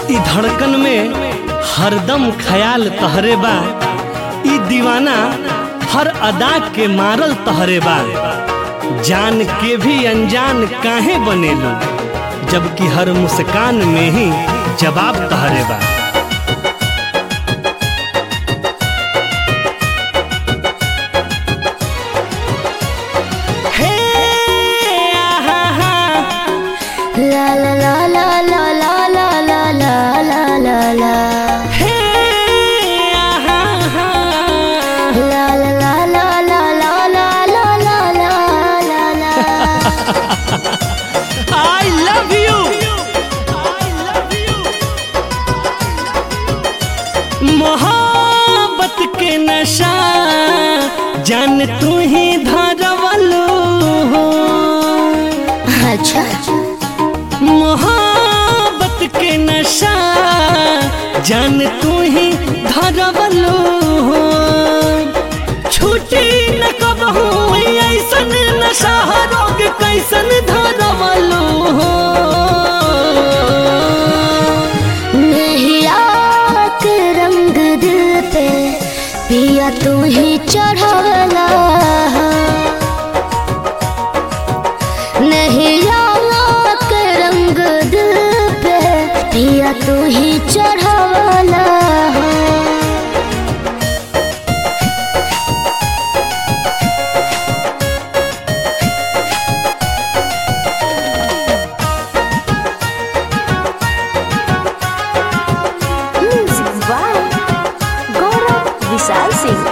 ई धड़कन में हरदम ख्याल तहरे बा ई दीवाना हर अदा के मारल तहरे बा जान के भी अनजान काहे बनेलू जबकि हर मुस्कान में ही जवाब तहरे बा हे आहा हा La la la la la la la la la la la la हे आहा हा La la la la la la la la la la la la I love you. मोहब्बत के नशा जान तू ही धरवलो हो अच्छा मोहब्बत के नशा जान तू ही धरवलो हो छूटी न कबहू ऐसन नशा रोग कैसन धरवलो हो नहीं आके रंग दिल पे पिया तू ही चढ़ावला नहीं आके रंग दिल पे पिया तू ही चढ़ावला म्यूजिक बाय गौरव विशाल सिंह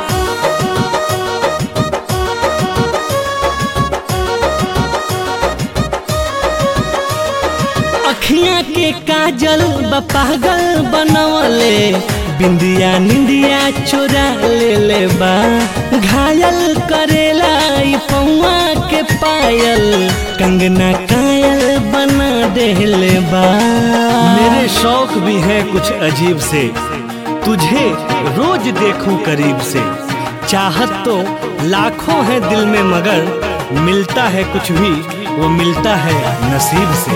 अखियां के काजल बा पागल बनवले बिंदिया निंदिया चोरा ले ले बा घायल करेला ई पौआ के पायल कंगना कायल बना देले बा मेरे शौक भी हैं कुछ अजीब से तुझे रोज देखूं करीब से चाहत तो लाखों है दिल में मगर मिलता है कुछ भी वो मिलता है नसीब से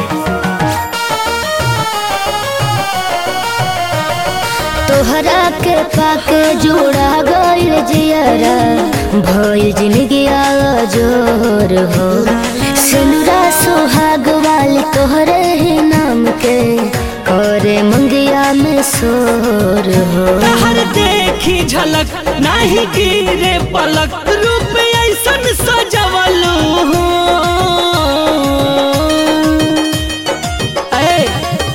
तोहरा के पाके जोड़ा गइल जियरा भइल जिंदगी जोर हो सिनुरा सुहाग वाली तोहरे ही नाम के करे मंगिया में सोर हो तहर देखी झलक नाही गिरे पलक रूप ऐसन सजवलू हो ऐ,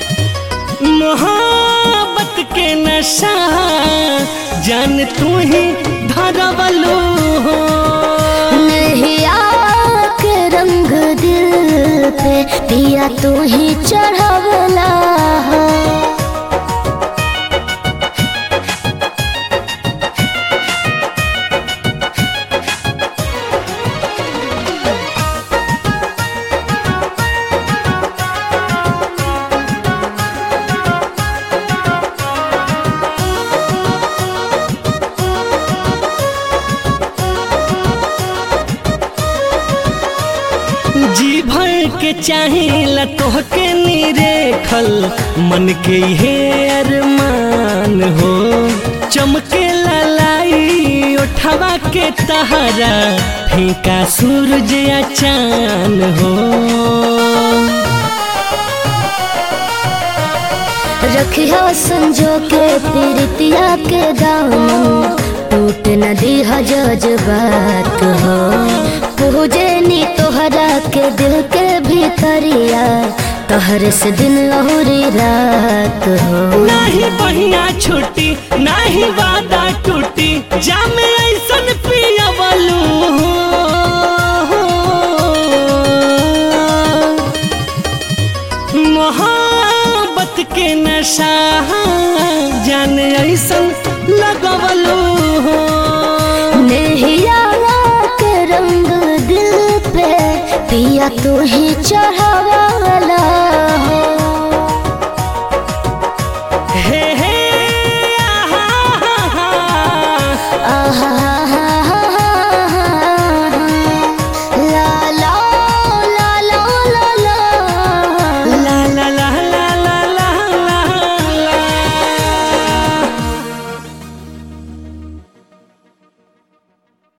मोहब्बत के नशा जान तू ही धरवलू हो नहीं आके रंग दिल पे पिया तू ही चढ़ावला जी भर के चाहिला तोहके निरेखल मन के हे अरमान हो चमके ललाई उठवा के तहरा फीका सूरज या चान हो रखिया संजो के प्रीतिया के दामन टूट नदी जज्बात हो पूजे नी तोहरा के दिल के भीतरिया तोहर से दिन लहुरी रात हो नाही बढ़िया छुट्टी नाही वादा टूटी जामे ऐसन पियवलू मोहब्बत के नशा जान ऐसन लगवलू नेहिया के रंग दिल पे पिया तू ही चढ़ावा